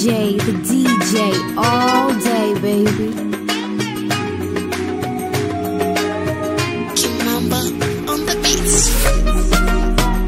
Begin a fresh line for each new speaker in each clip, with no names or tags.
DJ, the DJ, all day, baby.
Kimamba on the beats.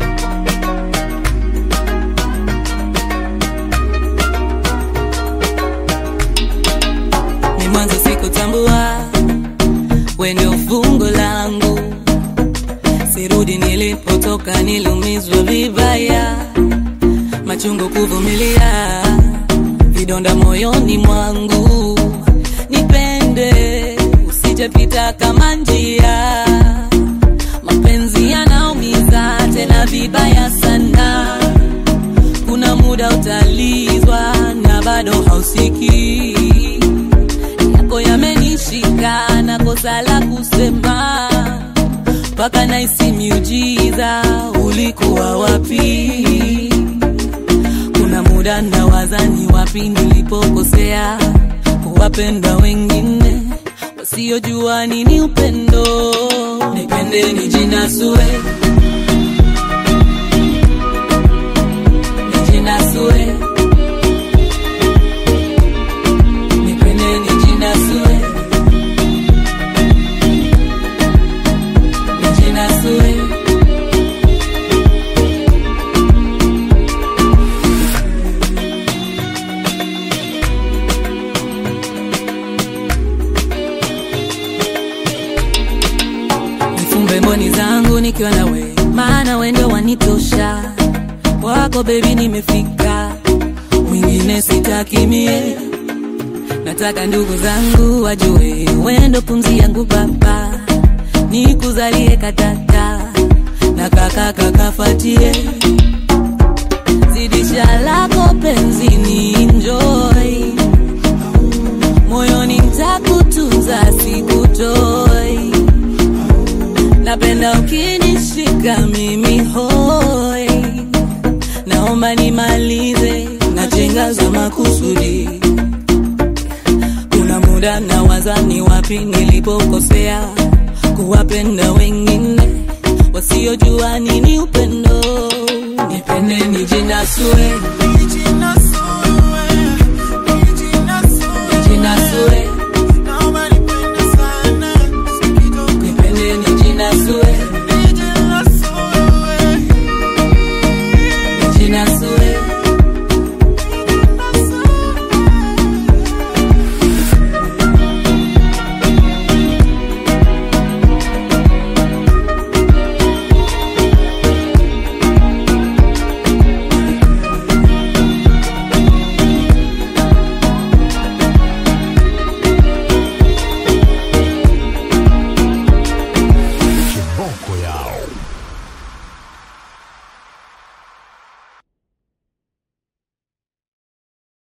ni mwanzo sikutambua we ndio fungo langu sirudi nilipotoka niliumizwa vibaya machungu kuvumilia vidonda moyoni mwangu nipende usijepita kama njia mapenzi yanaumiza tena vibaya sana kuna muda utalizwa na bado hausikii yako yamenishika na kosa la kusema mpaka naisi miujiza ulikuwa wapi kuna muda nawaza ni wapi nilipokosea kuwapenda wengine wasiojua nini upendo nipende nijinasue nijinasue nipende nijinasue nijinasue nifumbe mboni zangu nikiwa na we maana wendo wanitosha wako bebi nimefika mwingine sitakimie nataka ndugu zangu wajue wendo pumzi yangu baba nikuzalie katata na kakaka kafatie zidisha lako penzini enjoy moyoni ntakutunza sikutoi napenda ukinishika mimi hoi naomba nimalize najenga za makusudi kuna muda na wazani wapi nilipokosea kuwapenda wengine wasiojua nini upendo nipende nijinasue